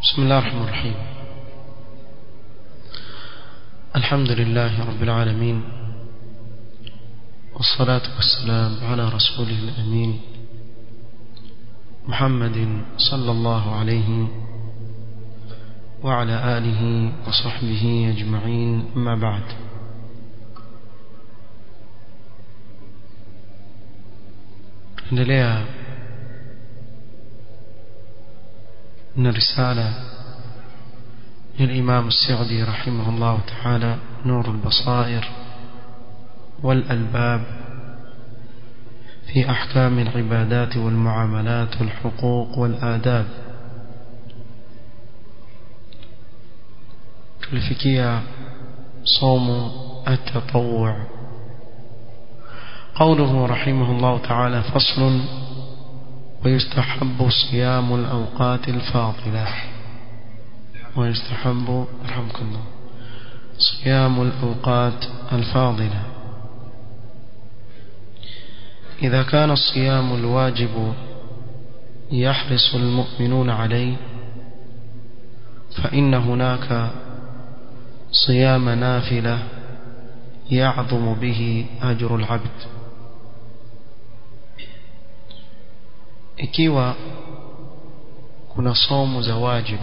بسم الله الرحمن الرحيم الحمد لله رب العالمين والصلاة والسلام على رسوله الأمين محمد صلى الله عليه وعلى آله وصحبه أجمعين أما بعد endelea من رسالة للإمام السعدي رحمه الله تعالى نور البصائر والألباب في أحكام العبادات والمعاملات والحقوق والآداب تلفكية صوم التطوع قوله رحمه الله تعالى فصل ويستحب صيام الأوقات الفاضلة ويستحب رحمكم الله صيام الأوقات الفاضلة إذا كان الصيام الواجب يحرص المؤمنون عليه فإن هناك صيام نافلة يعظم به أجر العبد ikiwa kuna somo za wajibu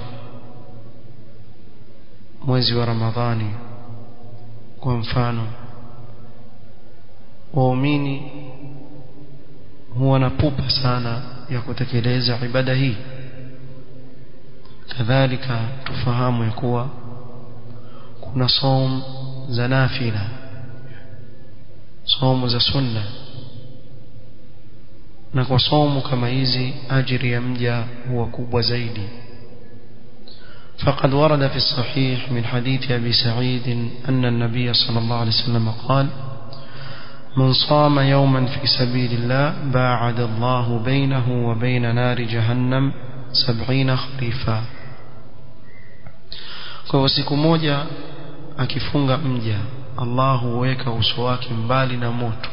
mwezi wa Ramadhani kwa mfano waumini huwa na pupa sana ya kutekeleza ibada hii kadhalika tufahamu ya kuwa kuna som za nafila somo za sunna na kwa somo kama hizi ajiri ya mja huwa kubwa zaidi فقد ورد في الصحيح من حديث أبي سعيد أن النبي صلى الله عليه وسلم قال من صام يوما في سبيل الله باعد الله بينه وبين نار جهنم سبعين خريفا kwa siku moja akifunga mja Allah huweka uso wake mbali na moto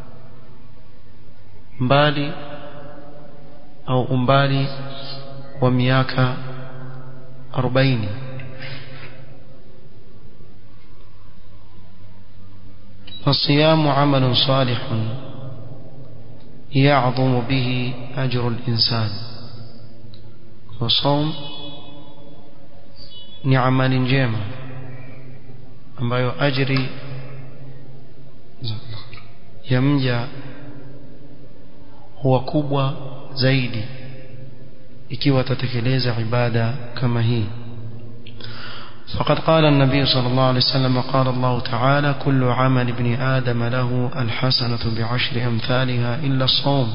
mbali au umbali wa miaka 40 فالصيام عمل صالح يعظم به أجر الإنسان وصوم ni amali njema ambayo ajri ya mja huwa kubwa zaidi ikiwa atatekeleza ibada kama hii فقد قال النبي صلى الله عليه وسلم قال الله تعالى كل عمل ابن آدم له الحسنة بعشر أمثالها إلا الصوم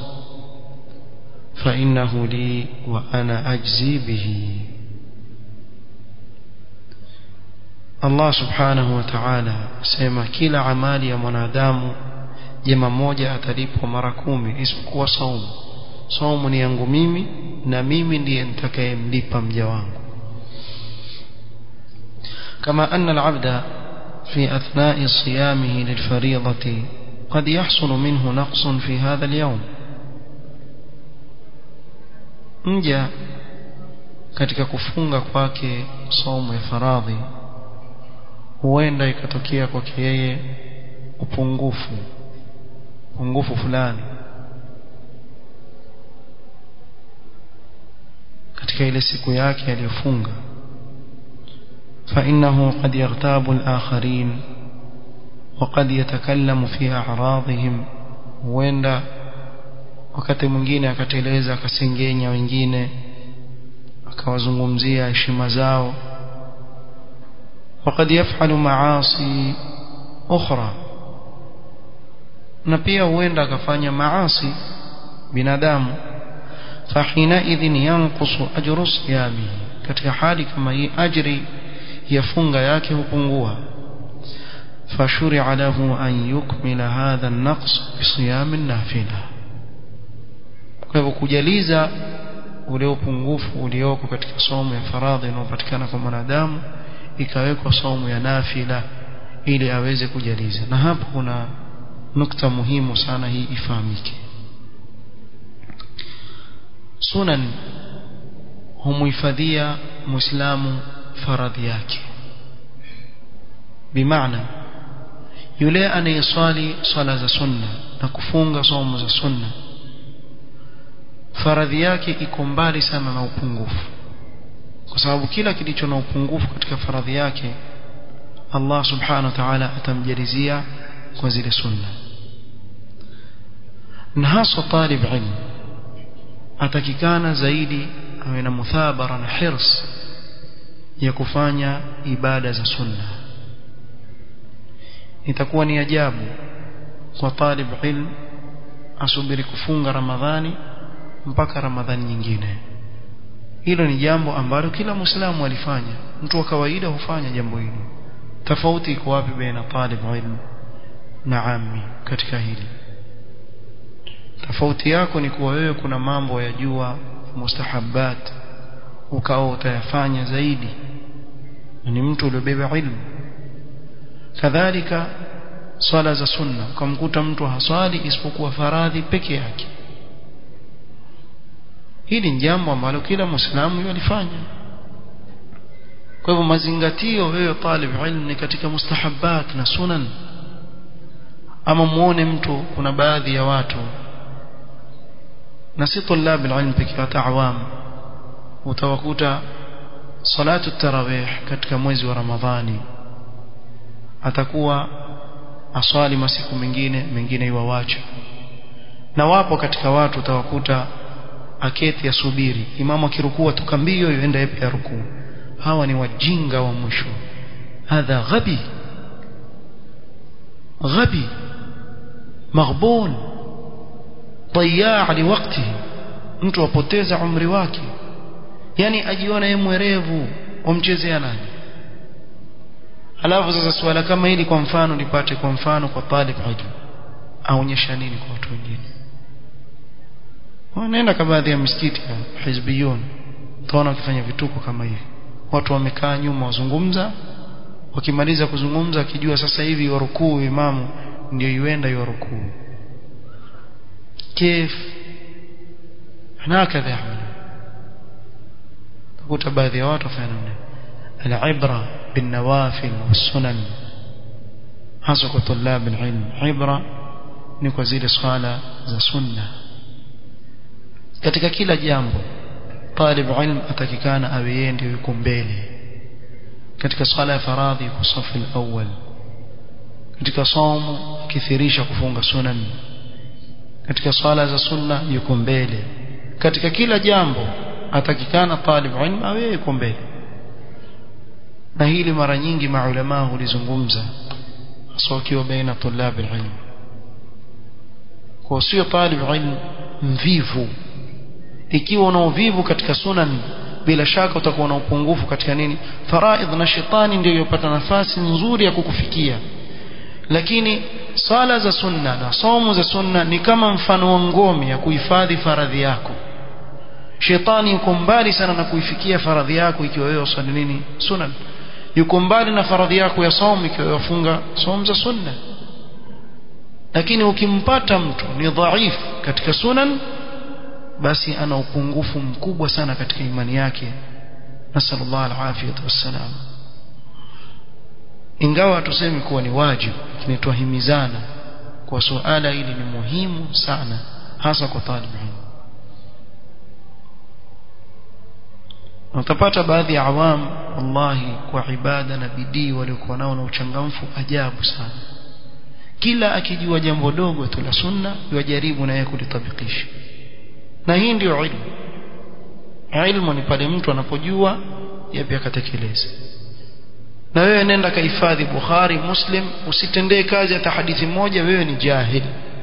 فإنه لي وأنا أجزي به Allah subhanahu wa ta'ala sema kila amali ya mwanadamu jema moja atalipwa mara kumi isipokuwa saumu saumu ni yangu mimi na mimi ndiye nitakayemlipa mja wangu kama anna al-'abda fi athna'i siyamihi lilfariidati قد يحصل منه نقص في هذا اليوم mja katika kufunga kwake saumu ya faradhi huenda ikatokea kwake yeye upungufu upungufu fulani katika ile siku yake aliyofunga فإنه قد يغتاب الآخرين وقد يتكلم في أعراضهم huenda wakati mwingine akateleza akasengenya wengine akawazungumzia heshima zao وقد يفعل معاصي أخرى na pia huenda akafanya maasi binadamu fahinaidhin yanqusu ajru siyamihi katika hali kama hii ajri ya funga yake hupungua fashuri'a lahu an yukmila hadha an-naqs bisiyam an-nafila kwa hivyo kujaliza ule upungufu ulioko katika somo ya faradhi inayopatikana kwa mwanadamu ikawekwa somo ya nafila ili aweze kujaliza na hapo kuna nukta muhimu sana hii ifahamike sunan humuhifadhia muislamu faradhi yake bimaana yule anayeswali swala za sunna na kufunga somo za sunna faradhi yake iko mbali sana na upungufu kwa sababu kila kilicho na upungufu katika faradhi yake Allah subhanahu wa ta'ala atamjalizia kwa zile sunna na hasa talib ilmu atakikana zaidi awe na muthabara na hirs ya kufanya ibada za sunna itakuwa ni ajabu kwa talib ilm asubiri kufunga ramadhani mpaka ramadhani nyingine hilo ni jambo ambalo kila muislamu alifanya mtu wa kawaida hufanya jambo hilo tofauti iko wapi baina talib ilm na ammi katika hili tofauti yako ni kuwa wewe kuna mambo ya jua mustahabbat ukawa utayafanya zaidi ni mtu uliobeba ilmu kadhalika swala za sunna ukamkuta mtu haswali isipokuwa faradhi peke yake hili ni jambo ambalo kila muislamu yalifanya kwa hivyo mazingatio wewe talib ilmu ni katika mustahabbat na sunan ama muone mtu kuna baadhi ya watu na si tulab alilm pekee hata awam utawakuta salatu tarawih katika mwezi wa ramadhani atakuwa aswali masiku mengine mengine iwawacha na wapo katika watu utawakuta aketi asubiri imamu akirukua tukambio yuenda yepe ya rukuu hawa ni wajinga wa mwisho hadha ghabi ghabi maghbun ضياع لوقته mtu apoteza umri wake yani ajiona yeye mwerevu wamchezea nani alafu sasa swala kama hili kwa mfano lipate kwa mfano kwa talib ilm aonyesha nini kwa watu wengine wanaenda kwa baadhi ya misikiti ya hizbiyun utaona wakifanya vituko kama hivi watu wamekaa nyuma wazungumza wakimaliza kuzungumza akijua sasa hivi warukuu imamu ndio yuenda yorukuu كيف هكذا يعمل تقول baadhi ya watu wafanya namna العبرة بالنوافل والسنن hasa kwa طلاب العلم عبرة ni kwa zile swala za sunna katika kila jambo talib ilm atakikana awe yeye ndio yuko mbele katika swala ya faradhi kwa safu al-awwal katika somo kithirisha kufunga sunan katika swala za sunna yuko mbele katika kila jambo atakikana talib ilm awe yuko mbele na hili mara nyingi maulama hulizungumza hasa wakiwa baina tulab ilm kwa sio talib ilm mvivu ikiwa una uvivu katika sunan bila shaka utakuwa na upungufu katika nini faraidh na shetani ndio yopata nafasi nzuri ya kukufikia lakini sala za sunna na somo za sunna ni kama mfano wa ngome ya kuhifadhi faradhi yako shetani yuko mbali sana na kuifikia faradhi yako ikiwa wewe usali nini sunan yuko mbali na faradhi yako ya somo ikiwa wewe wafunga somo za sunna lakini ukimpata mtu ni dhaifu katika sunan basi ana upungufu mkubwa sana katika imani yake nasallallahu alafiyatu wassalam ingawa tuseme kuwa ni wajibu lakini twahimizana kwa suala hili ni muhimu sana hasa kwa talib ilmu utapata baadhi ya awam wallahi kwa ibada na bidii waliokuwa nao na uchangamfu ajabu sana kila akijua jambo dogo tu la sunna yajaribu na yeye kulitabikisha na hii ndio ilmu ilmu ni pale mtu anapojua yapi akatekeleza na wewe nenda kahifadhi Bukhari Muslim usitendee kazi hata hadithi moja wewe ni jahil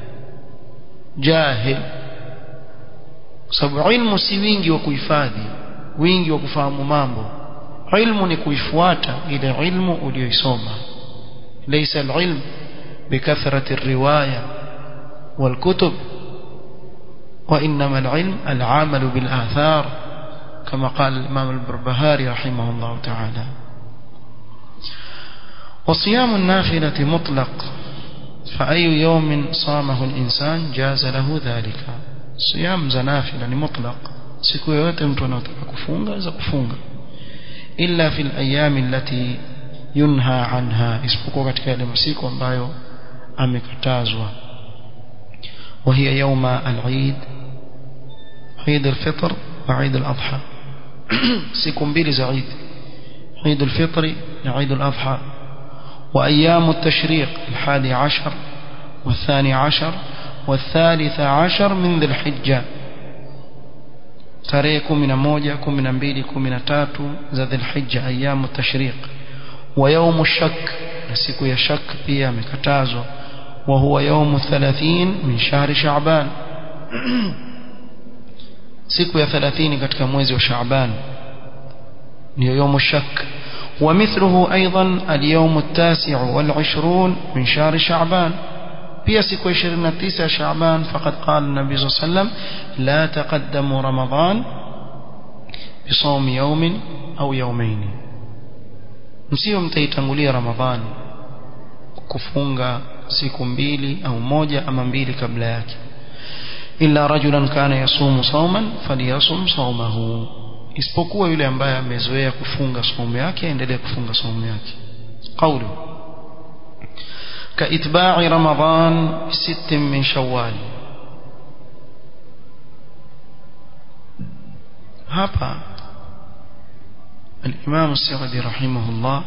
jahil sababu ilmu si wingi wa kuhifadhi wingi wa kufahamu mambo ilmu ni kuifuata ile ilmu uliyoisoma laysa alilm bikathrati الروايه والكتب وانما العلم العمل بالاثار كما قال الامام البربهاري رحمه الله تعالى وصيام النافلة مطلق فأي يوم صامه الإنسان جاز له ذلك صيام زنافلة مطلق siku yoyote mtu anataka kufunga za kufunga illa fil ayami allati yunha anha isipokuwa katika yale masiku ambayo amekatazwa وهي يوم العيد عيد الفطر وعيد الأضحى siku mbili za Eid عيد الفطر وعيد الأضحى وأيام التشريق الحادي عشر والثاني عشر والثالث عشر من ذي الحجة tarehe kumi na moja kumi na mbili kumi na tatu za dhilhija ayamu tashriq wa yaumu shak na siku ya shak pia amekatazwa wa huwa yaumu 30 min shahri shaaban siku ya 30 katika mwezi wa shaaban ndio yaumu shak ومثله أيضا اليوم التاسع والعشرون من شهر شعبان pia siku 29 Shaaban faqad qala an-nabi sallallahu alayhi wasallam la taqaddamu ramadan bisawm yawmin au yawmayn msio mtaitangulia ramadhani kufunga siku mbili au moja ama mbili kabla yake illa rajulan kana yasumu sawman falyasum sawmahu isipokuwa yule ambaye amezoea kufunga saumu yake aendelee kufunga saumu yake qawlu كإتباع رمضان ست من شوال هابا الإمام السعدي رحمه الله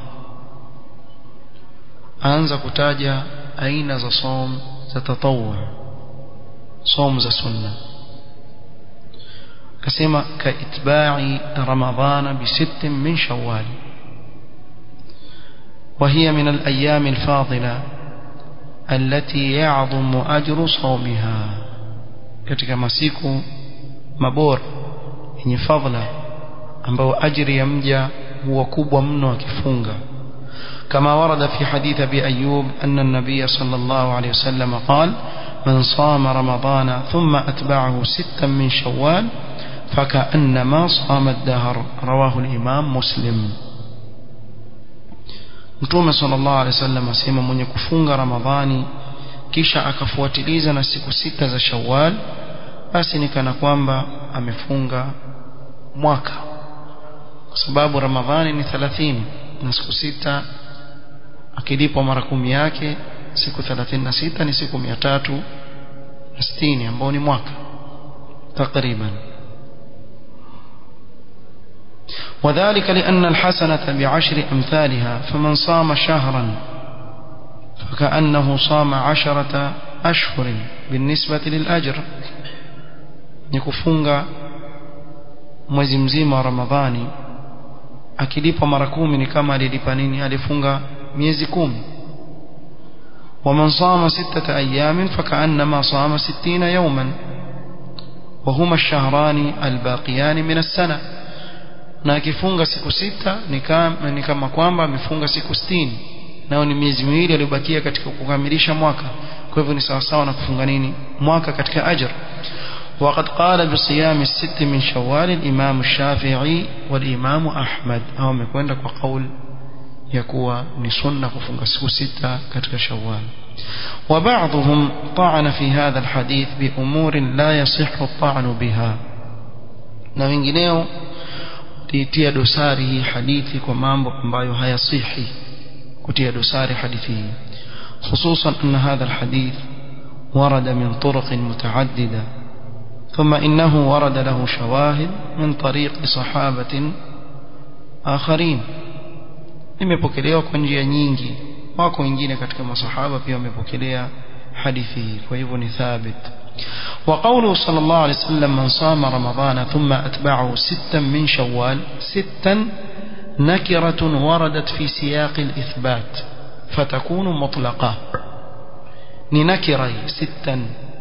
أنزا كتاجا أين ذا صوم تتطوع صوم ذا سنة كسما كإتباع رمضان بست من شوال وهي من الأيام الفاضلة التي يعظم أجر صومها katika masiku mabora yenye fadhila ambayo ajiri ya mja huwa kubwa mno akifunga كما ورد في حديث أبي أيوب أن النبي صلى الله عليه وسلم قال من صام رمضان ثم أتبعه ستا من شوال فكأنما صام الدهر رواه الإمام مسلم Mtume sallallahu alaihi wasallam asema mwenye kufunga Ramadhani kisha akafuatiliza na siku sita za Shawwal basi ni kana kwamba amefunga mwaka kwa sababu Ramadhani ni 30 na siku sita akilipwa mara kumi yake siku 36 ni siku 360 ambao ni mwaka takriban وذلك لأن الحسنة بعشر أمثالها فمن صام شهرا فكأنه صام عشرة أشهر بالنسبة للأجر نكفونغ mwezi mzima wa ramadhani akilipa mara kumi ni kama alilipa nini alifunga miezi kumi ومن صام ستة أيام فكأنما صام ستين يوما وهما الشهران الباقيان من السنة na akifunga siku sita ni kama, ni kama kwamba amefunga siku 60 nao ni miezi miwili aliyobakia katika kukamilisha mwaka kwa hivyo ni sawa sawa na kufunga nini mwaka katika ajr وقد قال بصيام الست من شوال الإمام الشافعي والإمام أحمد أو مكوين لك وقول يكوى نسنة كفنك سكو ستة كتك شوال وبعضهم طعن في هذا الحديث بأمور لا يصح الطعن بها na wengineo liitia dosari hii hadithi kwa mambo ambayo hayasihi kutia dosari hadithi hii خصوصا أن هذا الحديث ورد من طرق متعددة ثم إنه ورد له شواهد من طريق صحابة آخرين imepokelewa kwa njia nyingi wako wengine katika masahaba pia wamepokelea hadithi hii kwa hivyo ni thabit وقوله صلى الله عليه وسلم من صام رمضان ثم أتبعه ستا من شوال ستا نكرة وردت في سياق الإثبات فتكون مطلقة ننكرة ستا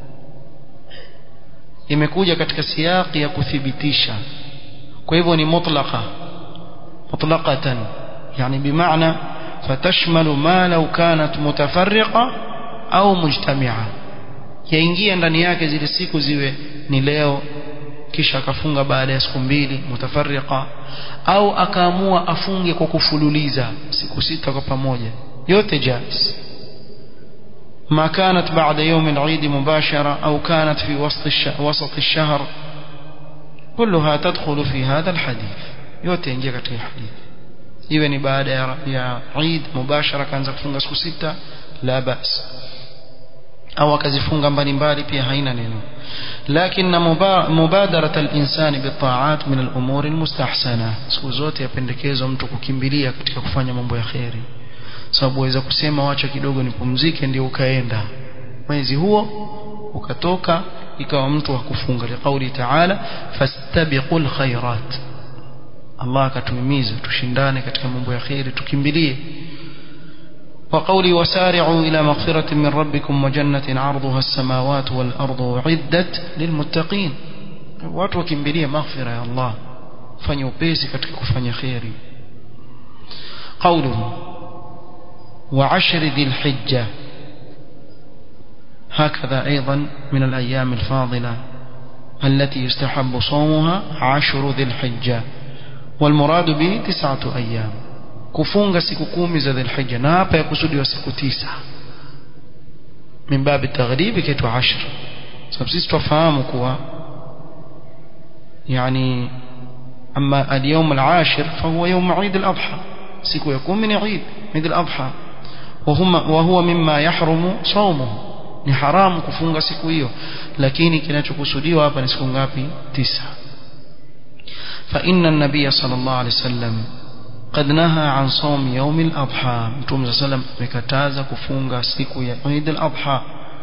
imekuja katika siyaqi ya kuthibitisha kwa hivyo ni mutlaqa mutlaqatan yani bimaana fatashmalu ma law kanat mutafarriqa au mujtami'a yaingia ndani yake zile siku ziwe ni leo kisha akafunga baada ya siku mbili mutafarriqa au akaamua afunge kwa kufululiza siku sita kwa pamoja yote jaiz ما كانت بعد يوم العيد مباشرة أو كانت في وسط الشهر, وسط الشهر كلها تدخل في هذا الحديث yote ingia katika hadithi iwe ni baada ya, ya Eid mubashara kaanza kufunga siku sita la bas au akazifunga mbalimbali pia haina neno lakini mubadarat al-insani bitaat min al-umuri al-mustahsana siku zote yapendekezwa mtu kukimbilia katika kufanya mambo ya khairi sababu waweza kusema wacha kidogo nipumzike ndio ukaenda mwezi huo ukatoka ikawa mtu wa kufunga liqauli ta'ala fastabiqul khairat Allah akatuhimiza tushindane katika mambo ya khairi tukimbilie وقولي وسارعوا إلى مغفرة من ربكم وجنة عرضها السماوات والأرض عدت للمتقين watu wakimbilia maghfira ya Allah fanya upesi katika kufanya khairi قوله وعشر ذي الحجة هكذا أيضا من الأيام الفاضلة التي يستحب صومها عشر ذي الحجة والمراد به تسعة أيام kufunga siku kumi za dhulhijja na hapa yakusudiwa siku tisa min babi taghribi kitu 10 sababu sisi tufahamu kuwa yani ama al-yawm al-ashir fahuwa yawm Eid al-Adha siku ya 10 ni Eid Eid al-Adha وهما وهو مما يحرم صومه ni haramu kufunga siku hiyo lakini kinachokusudiwa hapa ni siku ngapi tisa fa inna an-nabiy sallallahu alayhi wasallam قد نهى عن صوم يوم الأضحى متوم صلى الله عليه وسلم amekataza kufunga siku ya Eid al-Adha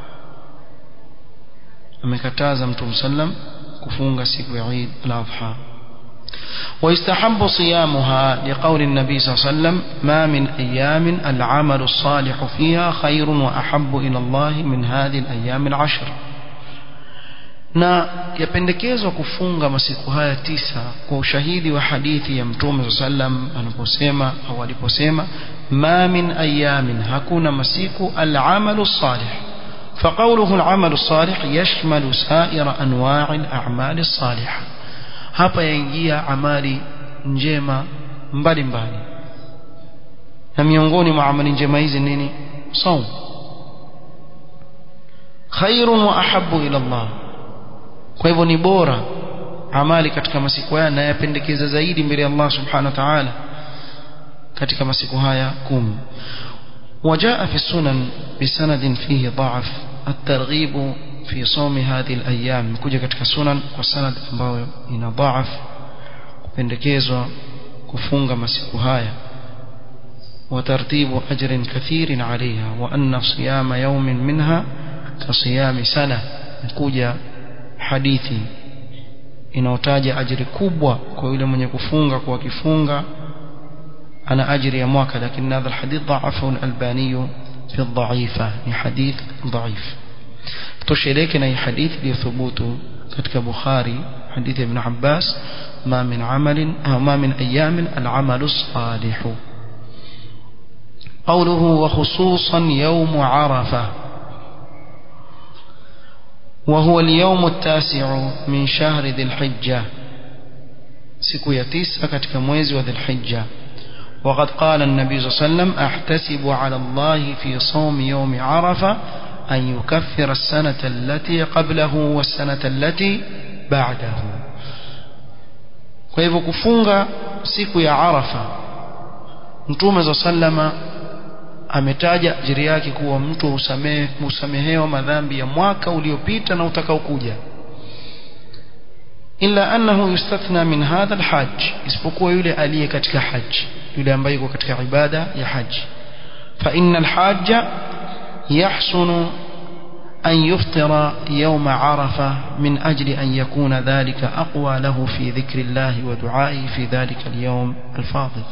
amekataza mtume sallam kufunga siku ya Eid al-Adha ويستحب صيامها لقول النبي صلى الله عليه وسلم ما من أيام العمل الصالح فيها خير وأحب إلى الله من هذه الأيام العشر na yapendekezwa kufunga masiku haya tisa kwa ushahidi wa hadithi ya mtume sallam anaposema au aliposema ma min ayamin hakuna masiku al-amalu salih فقوله العمل الصالح يشمل سائر أنواع الأعمال الصالحة hapa yaingia amali njema mbalimbali na miongoni mwa amali njema hizi nini saum khairun wa ahabbu ila Allah kwa hivyo ni bora amali katika masiku haya na yapendekeza zaidi mbele ya Allah subhanahu wa ta'ala katika masiku haya kumi وجاء في السنن بسند فيه ضعف الترغيب في صوم هذه الأيام كوجا katika sunan kwa sanad ambayo ina dhaaf kupendekezwa kufunga masiku haya وترتيب أجر كثير عليها وأن صيام يوم منها كصيام سنة كوجا hadithi inayotaja ajiri kubwa kwa yule mwenye kufunga kwa kifunga ana ajiri ya mwaka lakini hadha alhadith dha'afahu al-albani fi ad-da'ifa ni hadith dha'if tosheleke na hii hadithi iliyothubutu katika bukhari hadithi ibn abbas ma min amalin au ma min ayamin al-amalu salihu قوله وخصوصا يوم عرفه وهو اليوم التاسع من شهر ذي الحجة siku ya tisa katika mwezi wa dhulhijja وقد قال النبي صلى الله عليه وسلم احتسب على الله في صوم يوم عرفة أن يكفر السنة التي قبله والسنة التي بعده kwa hivyo kufunga siku ya arafa mtume za sallama ametaja ajiri yake kuwa mtu usamehe usamehewa madhambi ya mwaka uliopita na utakaokuja illa annahu yustathna min hadha alhajj isipokuwa yule aliye katika haji yule ambaye yuko katika ibada ya haji fa inna alhajja yahsunu أن يفطر يوم عرفة من أجل أن يكون ذلك أقوى له في ذكر الله ودعائه في ذلك اليوم الفاضل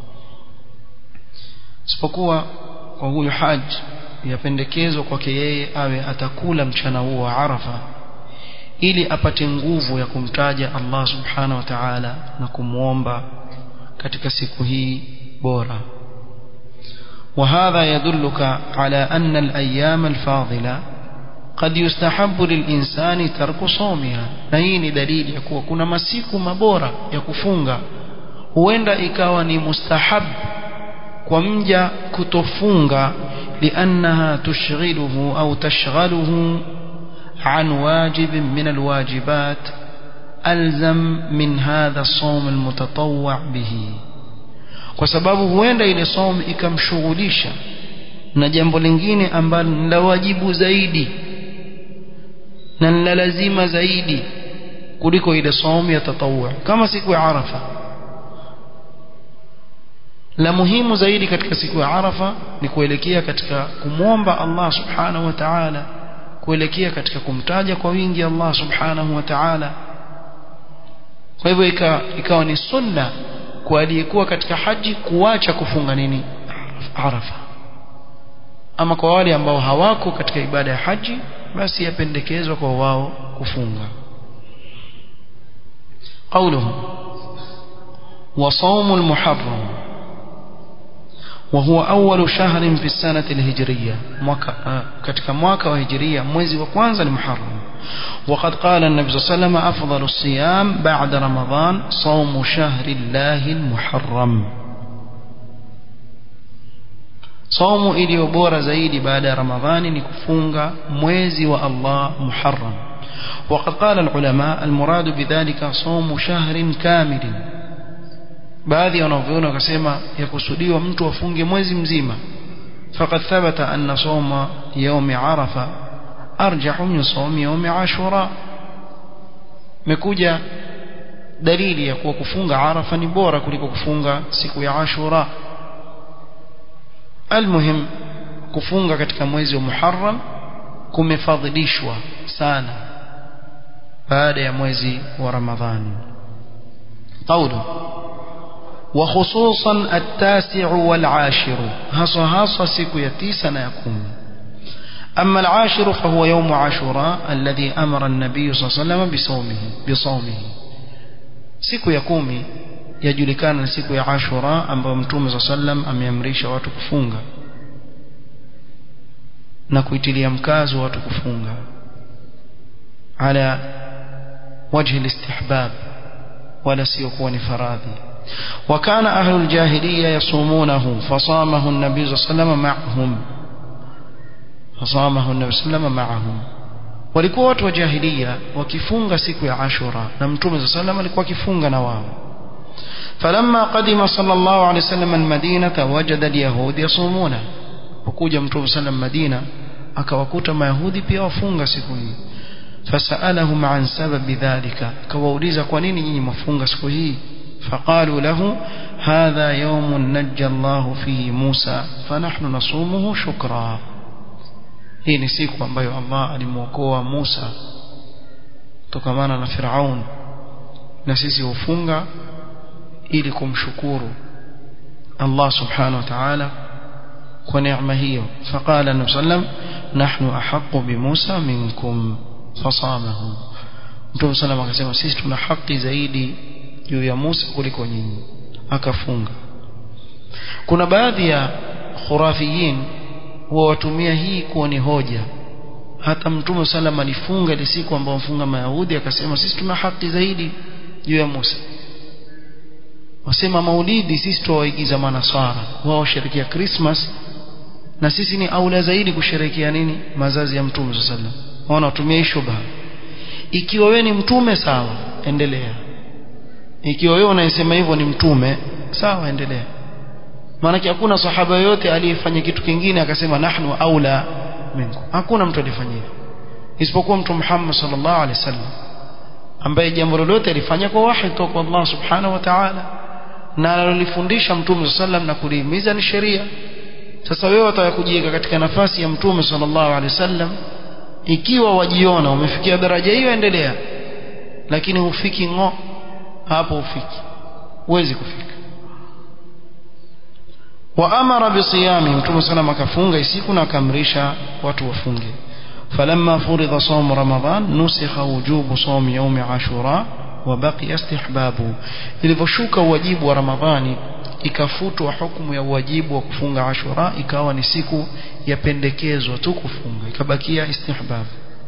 isipokuwa kwa huyu haji yapendekezwa kwake yeye awe atakula mchana huo wa Arafa ili apate nguvu ya kumtaja Allah subhanahu wa ta'ala na kumwomba katika siku hii bora وهذا يدلك على أن الأيام الفاضلة قد يستحب للإنسان ترك صومها na hii ni dalili ya kuwa kuna masiku mabora ya kufunga huenda ikawa ni mustahab kwa mja kutofunga لأنها تشغله أو تشغله عن واجب من الواجبات ألزم من هذا الصوم المتطوع به kwa sababu huenda ile somo ikamshughulisha na jambo lingine ambalo ni la wajibu zaidi na ni la lazima zaidi kuliko ile somo ya tatawwu kama siku ya Arafa la muhimu zaidi katika siku ya Arafa ni kuelekea katika kumwomba Allah subhanahu wa ta'ala kuelekea katika kumtaja kwa wingi Allah subhanahu wa ta'ala kwa hivyo ikawa ni sunna kwa aliyekuwa katika haji kuacha kufunga nini Arafa ama kwa wale ambao hawako katika ibada ya haji basi yapendekezwa kwa wao kufunga قوله وصوم المحرم وهو أول شهر في السنة الهجرية كتك مواكا وهجرية mwezi wa kwanza ni Muharram وقد قال النبي صلى الله عليه وسلم أفضل الصيام بعد رمضان صوم شهر الله المحرم صوم iliyo bora zaidi baada ya Ramadhani ni kufunga mwezi wa Allah Muharram وقد قال العلماء المراد بذلك صوم شهر كامل baadhi wanavyona wakasema yakusudiwa mtu afunge mwezi mzima faqad thabata anna sawma yawmi arafa arjahu min sawmi yawmi ashura mekuja dalili ya kuwa kufunga arafa ni bora kuliko kufunga siku ya ashura almuhim kufunga katika mwezi wa muharram kumefadhilishwa sana baada ya mwezi wa ramadhani qawlu وخصوصا التاسع والعاشر هصا هصا سيكو يتيسنا يكون أما العاشر فهو يوم عاشوراء الذي أمر النبي صلى الله عليه وسلم بصومه بصومه siku ya kumi yajulikana na siku ya ashura ambayo mtume saa sallam ameamrisha watu kufunga na kuitilia mkazo watu kufunga ala wajhi listihbab wala sio kuwa ni faradhi وكان أهل الجاهلية يصومونه فصامه النبي صلى الله عليه وسلم معهم فصامه النبي صلى الله عليه وسلم معهم walikuwa watu wa jahiliya wakifunga siku ya ashura na mtume saa salam alikuwa akifunga na wao falamma qadima sallallahu alaihi wasallam almadinata wajada alyahud yasumuna pokuja mtume sallam madina akawakuta mayahudi pia wafunga siku hii fasalahum an sababi dhalika akawauliza kwa nini nyinyi mwafunga siku hii فقالوا له هذا يوم نجى الله فيه موسى فنحن نصومه شكرا hii ni siku ambayo Allah alimwokoa Musa kutokamana na Firaun na sisi hufunga ili kumshukuru Allah subhanahu wa ta'ala kwa neema hiyo faqala nabii sallam nahnu ahaqqu bi Musa minkum fasamahu Mtume sallam akasema sisi tuna haki zaidi juu ya Musa kuliko nyinyi akafunga kuna baadhi ya khurafiyin huwa watumia hii kuwa ni hoja hata mtume sallam alifunga ile siku ambayo mfunga mayahudi akasema sisi tuna haki zaidi juu ya Musa wasema maulidi sisi tuwaigiza manasara wao washerekea Christmas na sisi ni aula zaidi kusherekea nini mazazi ya mtume sallam waona watumia shubha ikiwa wewe ni mtume sawa endelea ikiwa wewe unayesema hivyo ni mtume sawa endelea maana hakuna sahaba yote aliyefanya kitu kingine akasema nahnu aula minkum hakuna mtu alifanya hivyo isipokuwa mtu Muhammad sallallahu alaihi wasallam ambaye jambo lolote alifanya kwa wahi kutoka kwa Allah subhanahu wa ta'ala na alilifundisha mtume sallam na kulihimiza ni sheria sasa wewe wataka kujiweka katika nafasi ya mtume sallallahu alaihi wasallam ikiwa wajiona umefikia daraja hiyo endelea lakini hufiki ngo hapo hufiki huwezi kufika wa amara bisiyami mtume sallam akafunga siku na akamrisha watu wafunge فلما فرض صوم رمضان نسخ وجوب صوم يوم عاشوراء وبقي استحبابه ilivyoshuka wajibu wa ramadhani ikafutwa hukumu ya wajibu wa kufunga ashura ikawa ni siku yapendekezwa tu kufunga ikabakia istihbab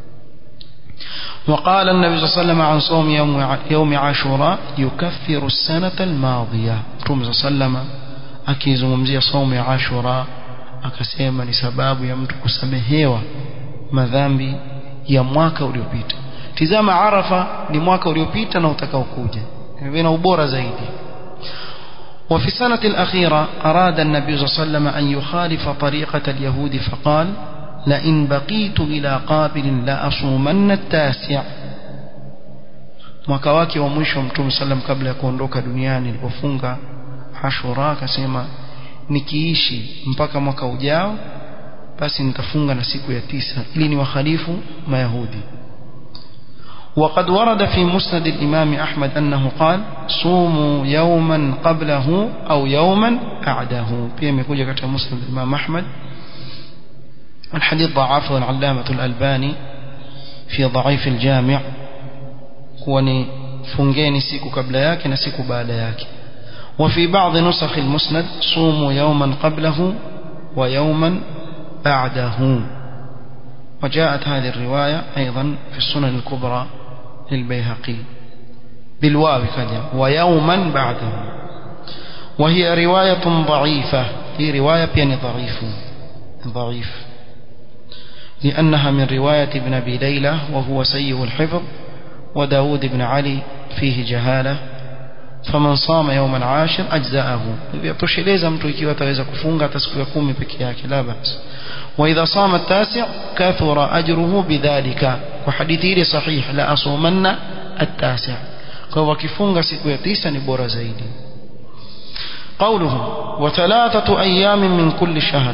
وقال النبي صلى الله عليه وسلم عن صوم يوم يوم عاشوراء يكفر السنة الماضية مtume صلى الله عليه وسلم akizungumzia somo ya ashura akasema ni sababu ya mtu kusamehewa madhambi ya mwaka uliopita tizama arafa ni mwaka uliopita na utakaokuja ina ubora zaidi وفي السنة الأخيرة أراد النبي صلى الله عليه وسلم أن يخالف طريقة اليهود فقال لئن بقيت إلى قابل لأصومن التاسع mwaka wake wa mwisho mtume sallam kabla ya kuondoka duniani alipofunga Ashura akasema nikiishi mpaka mwaka ujao basi nitafunga na siku ya tisa ili ni wakhalifu mayahudi وقد ورد في مسند الإمام أحمد أنه قال صوموا يوما قبله أو يوما بعده بيم يقول كتاب مسند الإمام أحمد الحديث ضعفه العلامة الألباني في ضعيف الجامع كوني فنجيني سيكو قبل ياك نسيكو بعد ياك وفي بعض نسخ المسند صوموا يوما قبله ويوما بعده وجاءت هذه الرواية أيضا في السنن الكبرى للبيهقي بالواو كذا ويوما بعده وهي رواية ضعيفة هي رواية بيان ضعيف ضعيف لأنها من رواية ابن أبي ليلى وهو سيء الحفظ وداود بن علي فيه جهالة faman sama yawm al-ashir ajzaahu yatosheleza mtu ikiwa ataweza kufunga hata siku ya 10 peke yake la bas wa idha sama at-tasi' kathura ajruhu bidhalika kwa hadithi ile sahih la asumanna at-tasi' kwa wakifunga siku ya tisa ni bora zaidi قوله وثلاثة أيام من كل شهر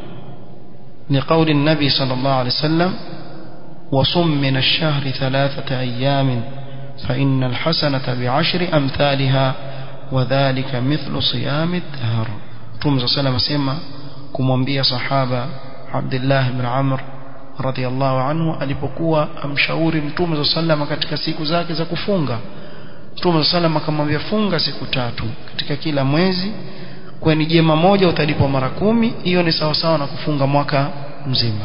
لقول النبي صلى الله عليه وسلم وصم من الشهر ثلاثة أيام فإن الحسنة بعشر أمثالها وذلك مثل صيام الدهر Mtume صلى الله عليه وسلم kumwambia sahaba Abdullah ibn Amr radhiallahu anhu alipokuwa amshauri Mtume صلى الله عليه katika siku zake za kufunga Mtume صلى الله عليه akamwambia funga siku tatu katika kila mwezi kwani jema moja utalipwa mara kumi hiyo ni sawa sawa na kufunga mwaka mzima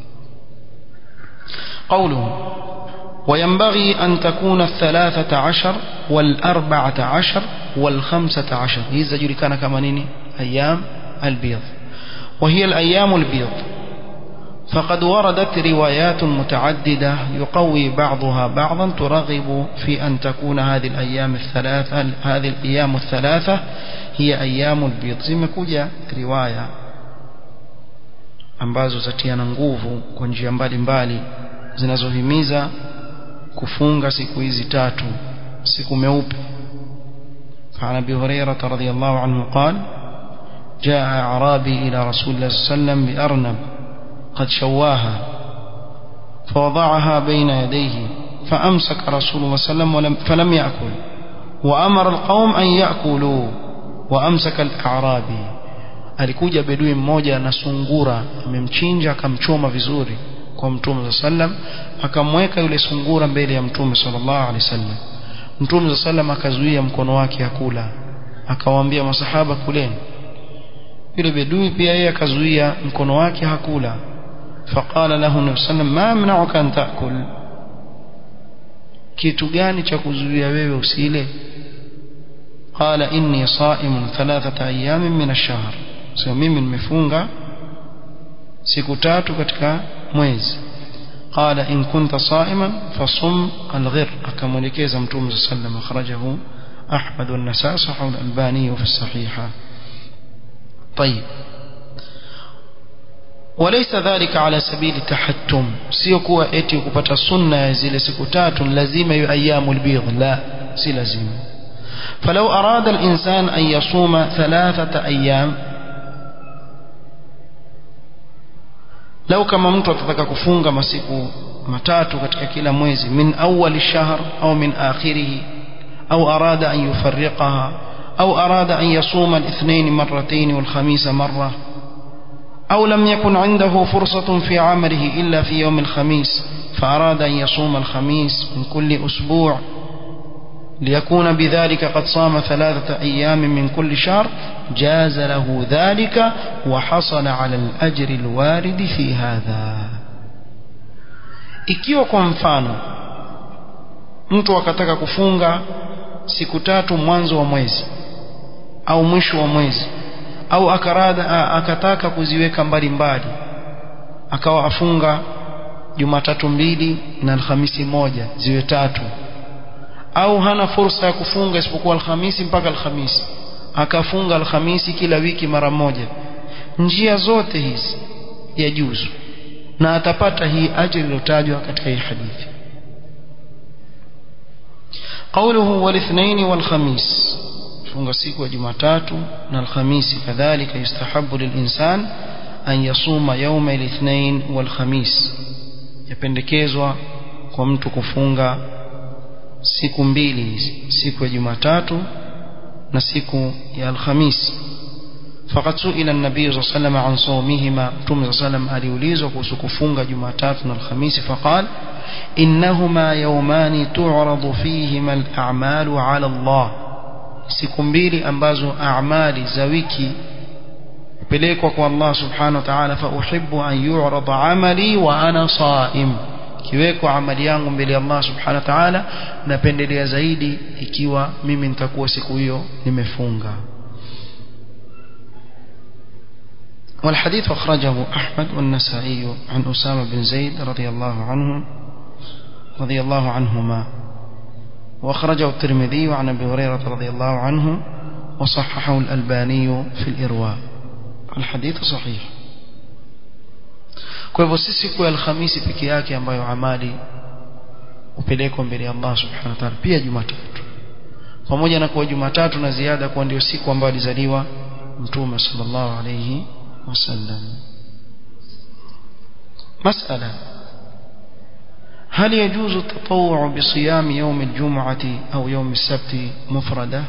قوله وينبغي أن تكون الثلاثة عشر والأربعة عشر والخمسة عشر هذا جري كان كمانين أيام البيض وهي الأيام البيض فقد وردت روايات متعددة يقوي بعضها بعضا ترغب في أن تكون هذه الأيام الثلاثة هذه الأيام الثلاثة هي أيام البيض زي ما كوجا رواية ambazo zatiana nguvu kwa njia mbalimbali zinazohimiza kufunga siku hizi tatu siku meupe فعن ابي هريره رضي الله عنه قال جاء اعرابي الى رسول الله صلى الله عليه وسلم بارنب قد شواها فوضعها بين يديه فامسك رسول الله صلى الله عليه وسلم ولم فلم ياكل وامر القوم ان ياكلوا وامسك الاعرابي alikuja bedui mmoja na sungura amemchinja akamchoma vizuri kwa mtume sallam akamweka yule sungura mbele ya mtume sallallahu alaihi wasallam mtume sallam akazuia mkono wake akula akawaambia masahaba kuleni yule bedui pia yeye akazuia mkono wake hakula faqala lahu nabii sallam ma mna'uka an ta'kul kitu gani cha kuzuia wewe usile qala inni sa'imun thalathata ayamin min ash-shahr sio mimi nimefunga siku tatu katika mwezi قال إن كنت صائما فصم الغر أكملكيز متوم صلى الله عليه وسلم أخرجه أحمد والنساء صحه الألباني في الصحيحة طيب وليس ذلك على سبيل التحتم سيكوا اتي kupata sunna ya zile siku tatu lazima yu ayyamul bidh la si lazima فلو أراد الإنسان أن يصوم ثلاثة أيام lau kama mtu atataka kufunga masiku matatu katika kila mwezi min awwal shahr au min akhirih au arada an yufarriqaha au arada an yasuma al-ithnain marratayn wal khamis marra أو لم يكن عنده فرصة في عمله إلا في يوم الخميس فأراد أن يصوم الخميس من كل أسبوع ليكون بذلك قد صام ثلاثة أيام من كل شهر جاز له ذلك وحصل على الأجر الوارد في هذا ikiwa kwa mfano mtu akataka kufunga siku tatu mwanzo wa mwezi au mwisho wa mwezi au akarada akataka kuziweka mbali mbali akawa afunga Jumatatu mbili na Alhamisi moja ziwe tatu au hana fursa ya kufunga isipokuwa Alhamisi mpaka Alhamisi akafunga alhamisi kila wiki mara moja njia zote hizi yajuzu na atapata hii ajira iliyotajwa katika hii hadithi قوله والاثنين والخميس funga siku ya Jumatatu na Alhamisi kadhalika yustahabu lilinsan an yasuma yawma alithnain walkhamis yapendekezwa kwa mtu kufunga siku mbili hizi siku ya Jumatatu na siku ya Alhamisi فقد سئل النبي صلى الله عليه وسلم عن صومهما متوم صلى الله عليه وسلم aliulizwa kuhusu kufunga Jumatatu na Alhamisi فقال إنهما يومان تعرض فيهما الأعمال على الله siku mbili ambazo amali za wiki pelekwa kwa Allah subhanahu wa ta'ala fa uhibbu an yu'rada amali wa ana saim kiwekwa amali yangu mbele ya Allah subhanahu wa ta'ala napendelea zaidi ikiwa mimi nitakuwa siku hiyo nimefunga والحديث أخرجه أحمد والنسائي عن أسامة بن زيد رضي الله عنه رضي الله عنهما وأخرجه الترمذي عن أبي هريرة رضي الله عنه وصححه الألباني في الإرواء الحديث صحيح kwa hivyo si siku ya alhamisi peke yake ambayo amali upelekwa mbele ya Allah subhanahu wa ta'ala pia jumatatu pamoja na kuwa jumatatu na ziada kuwa ndio siku ambayo alizaliwa mtume sallallahu alayhi wasallam masala هل يجوز التطوع بصيام يوم الجمعة أو يوم السبت مفردة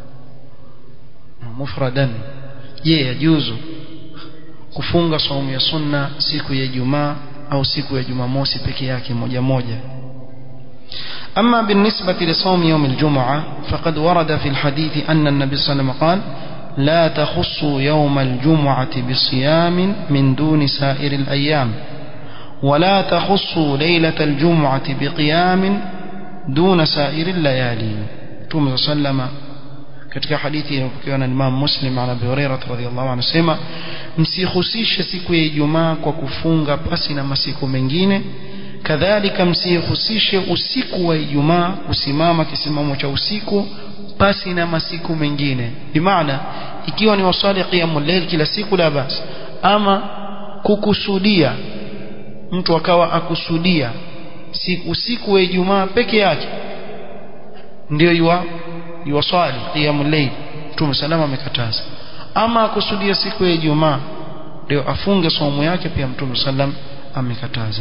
مفردا يجوز kufunga saumu ya sunna siku ya Ijumaa au siku ya Jumamosi peke yake moja moja أما بالنسبة لصوم يوم الجمعة فقد ورد في الحديث أن النبي صلى الله عليه وسلم قال لا تخصوا يوم الجمعة بصيام من دون سائر الأيام ولا تخصوا ليلة الجمعة بقيام دون سائر الليالي توم صلى الله عليه وسلم katika hadithi iliyopokewa na Imam Muslim an Abi Hurairah radhiyallahu anhu sema msihusishe siku ya Ijumaa kwa kufunga pasi na masiku mengine kadhalika msihusishe usiku wa Ijumaa kusimama kisimamo cha usiku pasi na masiku mengine bimaana ikiwa ni wasali qiyamul layl kila siku la basi ama kukusudia mtu akawa akusudia siku usiku wa Ijumaa peke yake ndio yua yuwaswali qiyamul layl Mtume salama amekataza ama akusudia siku ya Ijumaa ndio afunge somo yake pia Mtume sallam amekataza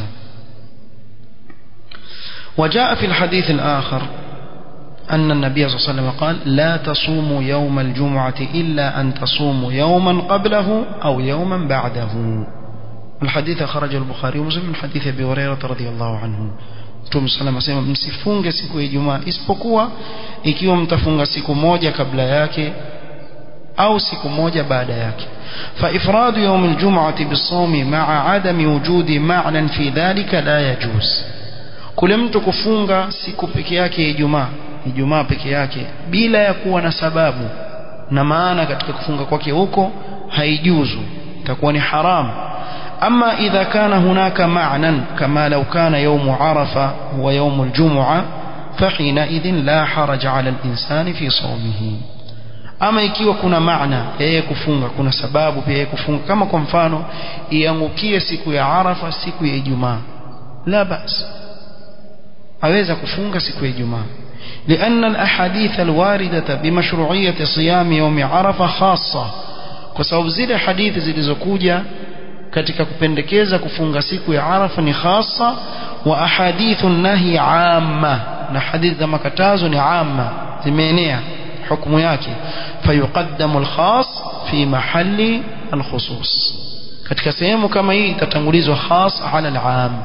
وجاء في الحديث الآخر أن النبي صلى الله عليه وسلم قال لا تصوموا يوم الجمعة إلا أن تصوموا يوما قبله أو يوما بعده الحديث خرج البخاري ومسلم من حديث أبي هريرة رضي الله عنه Mtume sallam asema msifunge siku ya Ijumaa isipokuwa ikiwa mtafunga siku moja kabla yake au siku moja baada yake fa ifradu yawm aljum'ati bisawmi ma'a adami wujudi ma'nan fi dhalika la yajuz kule mtu kufunga siku peke yake ya Ijumaa Ijumaa peke yake bila ya kuwa na sababu na maana katika kufunga kwake huko haijuzu itakuwa ni haramu أما إذا كان هناك معنى كما لو كان يوم عرفة هو يوم الجمعة فحينئذ لا حرج على الإنسان في صومه ama ikiwa kuna maana yeye kufunga kuna sababu pia yeye kufunga kama kwa mfano iangukie siku ya Arafa siku ya Ijumaa la bas aweza kufunga siku ya Ijumaa لأن الأحاديث الواردة بمشروعية صيام يوم عرفة خاصة kwa sababu zile hadithi zilizokuja katika kupendekeza kufunga siku ya Arafa ni khasa wa ahadithu nahi amma na hadithi za makatazo ni amma zimeenea hukumu yake fayuqaddamu alkhas fi mahalli alkhusus katika sehemu kama hii itatangulizwa khas ala alam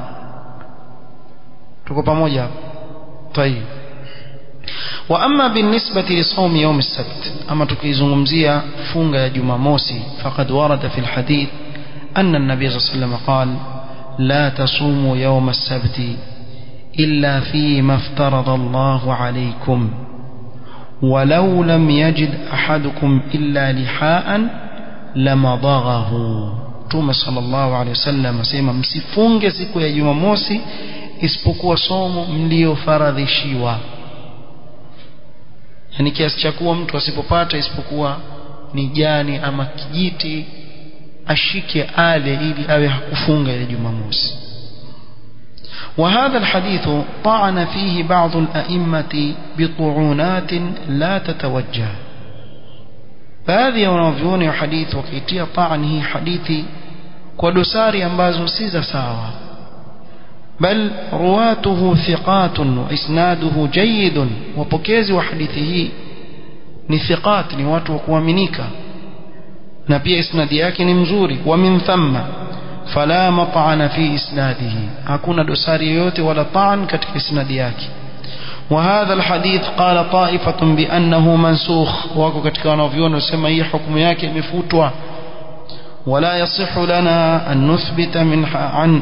tuko pamoja طيب واما بالنسبه لصوم يوم السبت اما tukizungumzia funga ya jumamosi faqad warada fi alhadith أن النبي صلى الله عليه وسلم قال لا تصوموا يوم السبت إلا فيما افترض الله عليكم ولو لم يجد أحدكم إلا لحاء لمضغه Mtume sallallahu alaihi wasallam asema msifunge siku ya Jumamosi isipokuwa somo mliofaradhishiwa. Yaani kiasi cha kuwa mtu asipopata isipokuwa ni jani ama kijiti ashike ale ili awe hakufunga ile jumamosi وهذا الحديث طعن فيه بعض الأئمة بطعونات لا تتوجه baadhi ya wanavyuoni wa hadithi wakiitia taan hii hadithi kwa dosari ambazo si za sawa bal ruwatuhu thiqatun wa isnaduhu jayyidun wapokezi wa hadithi hii ni thiqat ni watu wa kuaminika na pia isnadi yake ni mzuri wa min thamma fala mat'ana fi isnadihi hakuna dosari yoyote wala taan katika isnadi yake وهذا الحديث قال طائفة بأنه منسوخ وكو katika wanavyuoni wasema hii hukumu yake imefutwa ولا يصح لنا أن نثبت من عن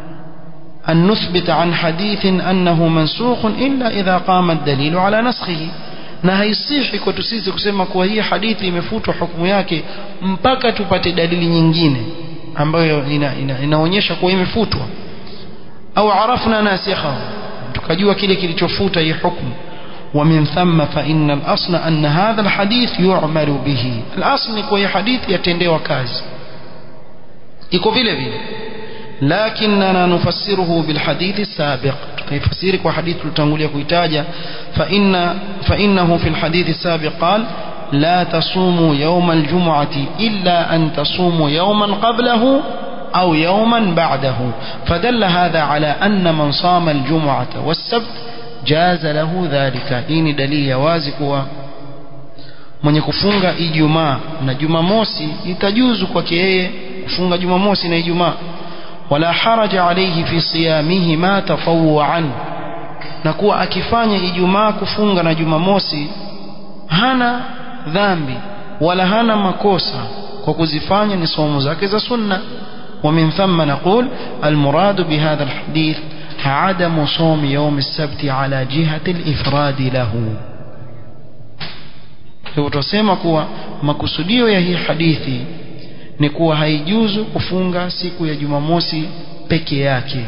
أن نثبت عن حديث أنه منسوخ إلا إذا قام الدليل على نسخه na haisihi kwetu sisi kusema kuwa hii hadithi imefutwa hukumu yake mpaka tupate dalili nyingine ambayo ina, ina, inaonyesha kuwa imefutwa au arafna nasikhahu tukajua kile kilichofuta hii hukumu ومن ثم فإن الأصل أن هذا الحديث يعمل به الأصل ni kwa hii hadithi yatendewa kazi iko vile vile لكننا نفسره بالحديث السابق تفسير وحديث التنقلية كويتاجة فإن فإنه في الحديث السابق قال لا تصوموا يوم الجمعة إلا أن تصوموا يوما قبله أو يوما بعده فدل هذا على أن من صام الجمعة والسبت جاز له ذلك إن دليل يوازك mwenye kufunga ijumaa na jumamosi itajuzu kwake yeye kufunga jumamosi na ijumaa wala haraja alayhi fi siyamihima tatawuan na kuwa akifanya ijumaa kufunga na jumamosi hana dhambi wala hana makosa kwa kuzifanya ni somo zake za sunna ومن ثم نقول المراد بهذا الحديث عدم صوم يوم السبت على جهة الإفراد له hivyo tunasema kuwa makusudio ya hii hadithi ni kuwa haijuzu kufunga siku ya jumamosi peke yake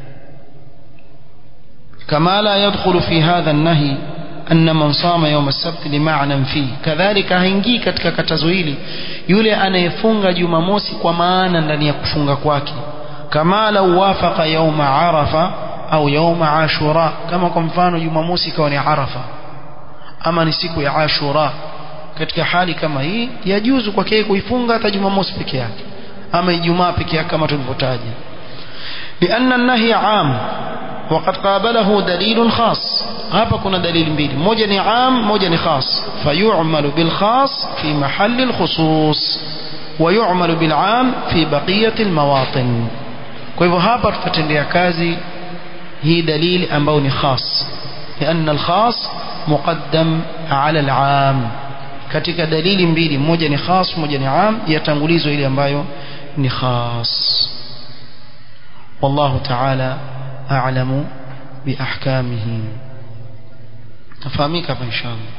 kama la yadkhulu fi hadha an-nahy anna man sama yawm as-sabt lima'nan fi kadhalika haingii katika katazo hili yule anayefunga jumamosi kwa maana ndani ya kufunga kwake kama lau wafaqa yawma arafa au yawma ashura kama kwa mfano jumamosi ikawa ni arafa ama ni siku ya ashura katika hali kama hii yajuzu kwake kuifunga hata jumamosi peke yake ama ijumaa peke yake kama tulivyotaja لأن النهي عام وقد قابله دليل خاص hapa kuna dalili mbili moja ni am moja ni khas fayu'malu bil khas fi mahall al khusus wa yu'malu bil am fi baqiyat al mawatin kwa hivyo hapa tutatendea kazi hii dalili ambayo ni khas لأن الخاص مقدم على العام katika dalili mbili moja ni khas moja ni am yatangulizwa ile ambayo ni khas والله تعالى أعلم بأحكامه تفهميك إن شاء الله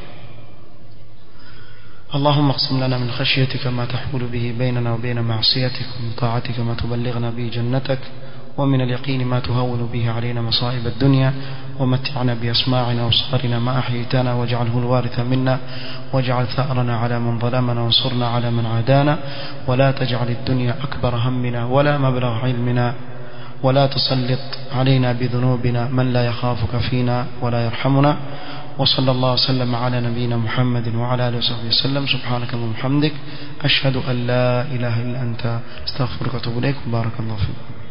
اللهم اقسم لنا من خشيتك ما تحول به بيننا وبين معصيتك ومن طاعتك ما تبلغنا به جنتك ومن اليقين ما تهون به علينا مصائب الدنيا ومتعنا بأسماعنا وأبصارنا ما أحييتنا واجعله الوارث منا واجعل ثأرنا على من ظلمنا وانصرنا على من عادانا ولا تجعل الدنيا أكبر همنا ولا مبلغ علمنا ولا تسلط علينا بذنوبنا من لا يخافك فينا ولا يرحمنا وصلى الله وسلم على نبينا محمد وعلى اله وصحبه وسلم سبحانك اللهم وبحمدك اشهد ان لا اله الا انت استغفرك واتوب اليك بارك الله فيك